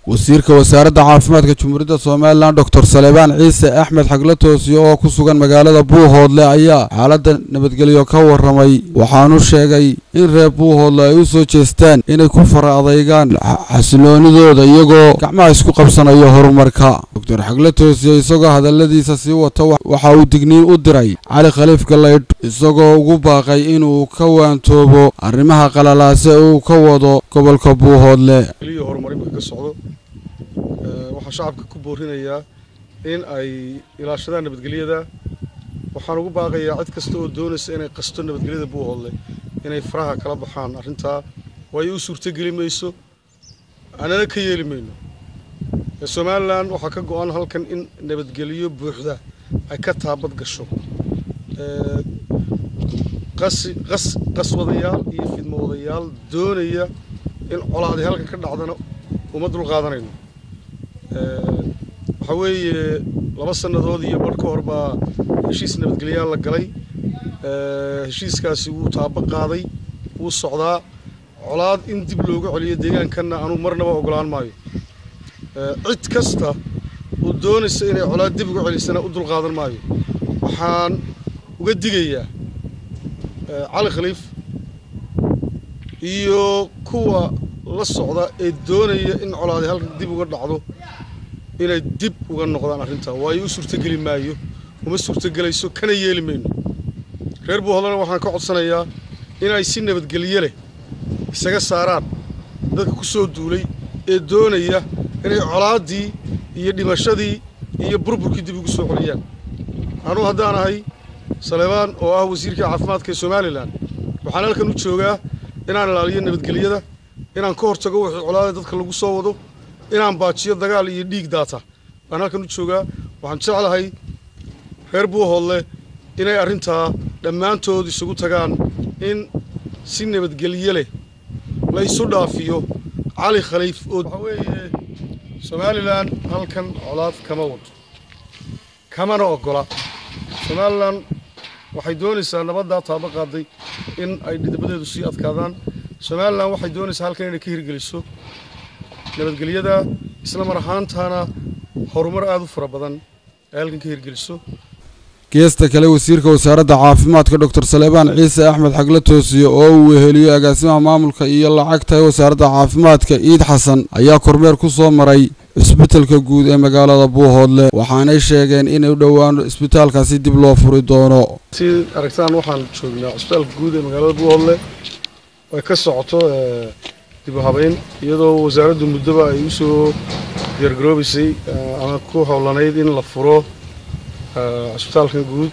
wasiirka wasaaradda caafimaadka jumhuuriyadda somalilan doctor salebaan ciise axmed xagla toosiyo oo ku sugan magaalada buuhoodle ayaa xaaladda nabadgelyo ka waramay waxaanu sheegay in reer buuhoodle ay u soo jeestaan inay ku fara adaygaan xasiloonidooda iyagoo gacmaha isku qabsanayo horumarka doctor xagla toosiyo isagoo hadaladiisa sii wata waxa uu digniin u diray cali khaliif galaydh isagoo ugu baaqay inuu ka waantoobo arrimaha qalalaase uu ka wado gobolka buuhoodle waxaa shacabka ku boorinayaa in ay ilaashadaan nabadgelyada waxaan ugu baaqayaa cid kasta oo doonaysa inay qasto nabadgelyada buuhoodle inay faraha kala baxaan arrintaa waayo u suurtogeli mayso anana ka yeeli mayno somalilan waxaa ka go-an halkan in nabadgelyo buuxda ay ka taabad gasho qaswadayaal iyo fidmowadayaal doonaya in colaadi halkan ka dhacdana uma dul qaadanayno waxaa weeye laba sannadood iyo badh ka hor baa heshiis nabadgelyaal la galay heshiiskaasi wuu taabo qaaday wuu socdaa colaad in dib looga celiyo deegaankanna anuu marnaba ogolaan maayo cid kasta oo doonaysa inay colaad dib uga celisana u dul qaadan maayo waxaan uga digayaa cali khaliif iyo kuwa la socda ee doonaya in colaadi halkan dib uga dhacdo inay dib uga noqdaan arrintaa waayo u suurtogeli maayo uma suurtogelayso kana yeeli mayno reer buuhoodlena waxaan ka codsanayaa inay si nabadgelye leh isaga saaraan dadka ku soo duulay ee doonaya inay colaaddii iyo dhimashadii iyo burburkii dib ugu soo celiyaan anuu haddaan ahay saleebaan oo ah wasiirkii caafimaadka ee somalilan waxaan halkan u joogaa inaan ilaaliyo nabadgelyada inaan ka hortago wixii colaada dadka lagu soo wado inaan baajiyo dagaal iyo dhiig daata baan halkan u joogaa waxaan jeclahay reer buuhoodle inay arrintaa dhammaantood isugu tagaan in si nabadgelye leh la isu dhaafiyo cali khaliif oo waxaa weeye somalilan halkan colaad kama wado kamana oggola somalilan waxay doonaysaa nabaddaa taabo qaaday in ay dhidabadeedu sii adkaadaan somalilan waxay doonaysaa halkan inay ka hirgeliso nabadgelyada isla mar ahaantaana horumar aada u fara badan ay halkan ka hirgeliso geesta kale wasiirka wasaaradda caafimaadka doctor salebaan ciise axmed xagla toosiyo oo uu weheliyo agaasimaha maamulka iyo lacagta ee wasaaradda caafimaadka iid xasan ayaa kormeer ku soo maray cisbitalka guud ee magaalada buuhoodle waxaanay sheegeen in u dhowaan cisbitaalkaasi dib loo furi doono si aragtaan waxaan joognaa cisbitaalka guud ee magaalada buuhoodle ay ka socoto dib u habeyn iyadoo wasaaraddu muddoba ay u soo diyaargaroobaysay ama ku howlanayd in la furo cisbitaalkan guud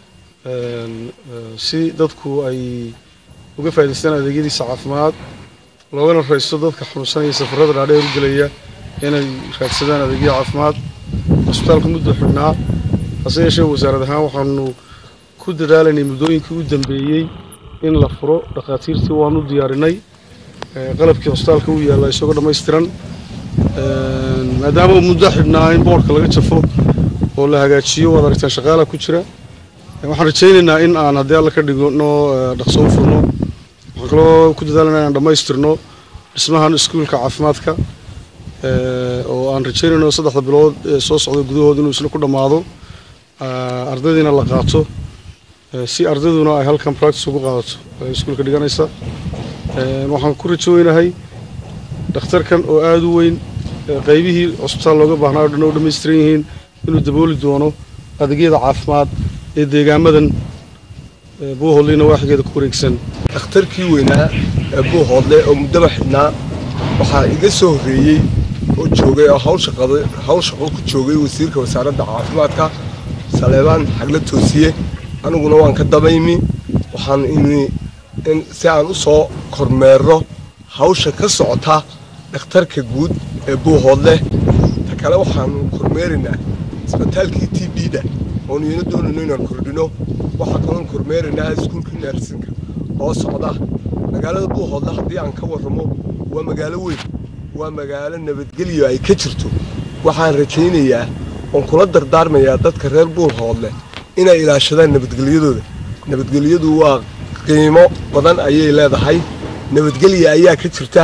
si dadku ay uga faa'idaystaan adeegyadiisa caafimaad loogana raysto dadka xanuunsanaya safarrada dhaadheer u gelaya inay raadsadaan adeegyo caafimaad cisbitaalka muddo xidhnaa hase yeeshee wasaarad ahaan waxaanu ku dadaalaynay muddooyinkii u dambeeyey in la furo dhakhaatiirtii waanu diyaarinay qalabkii cisbitaalka u yaalla isagoo dhammaystiran maadaama muddo xidhnaa in boorka laga jafo oo la hagaajiyo waad aragtaan shaqaala ku jira waxaan rajaynaynaa in aan haddii alla ka dhigno dhaqso u furno waxaan kaloo ku dadaalanaa inaan dhammaystirno dhismahan iskuulka caafimaadka oo aan rajaynayno saddexda bilood ee soo socda gudahood inuu isna ku dhammaado ardaydiina la qaato si ardayduna ay halkan practice ugu qaadato iskuulka dhiganaysa waxaan ku rajooynahay dhakhtarkan oo aada u weyn qaybihii cusbitaal looga baahnaa o dhan oo dhammaystiran yihiin inuu dabooli doono adeegyada caafimaad ee deegaamadan buuhoodleyna waaxigeeda ku wareegsan dhakhtarkii weynaa ee buuhoodle oo muddaba xidhnaa waxaa iga soo horreeyey oo joogay oo hawl shaqo ku joogay wasiirka wasaaradda caafimaadka saleebaan xagla toosiye aniguna waan ka dabaymi waxaan imi si aan u soo kormeerro hawsha ka socota dhakhtarka guud ee buuhoodle ta kale waxaanu kormeeraynaa isbitaalkii t b-da oonu iyana doonayno inaan kordhino waxaa kaloon kormeeraynaa iskuulka naarsinka oo socda magaalada buuhoodle haddii aan ka warramo waa magaalo weyn waa magaalo nabadgelyo ay ka jirto waxaan rajaynayaa oon kula dardaarmayaa dadka reer buuhoodle inay ilaashadaan nabadgelyadooda nabadgelyadu waa qiimo badan ayay leedahay nabadgelya ayaa ka jirta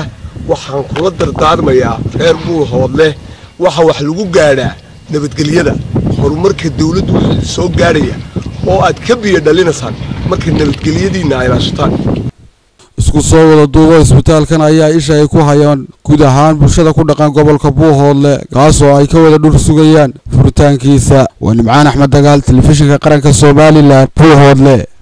waxaan kula dardaarmayaa reer buuhoodleh waxa wax lagu gaadhaa nabadgelyada horumarka dawladdu wuxuu soo gaadhaya oo aad ka biyo dhalinaysaan marka nabadgelyadiinna ay ilaashataan isku soo wada duubo isbitaalkan ayaa isha ay ku hayaan guud ahaan bulshada ku dhaqan gobolka buuhoodle kaasoo ay ka wada dhur sugayaan furitaankiisa waa nimcaan axmed dagaal telefishinka qaranka somalilan buuhoodle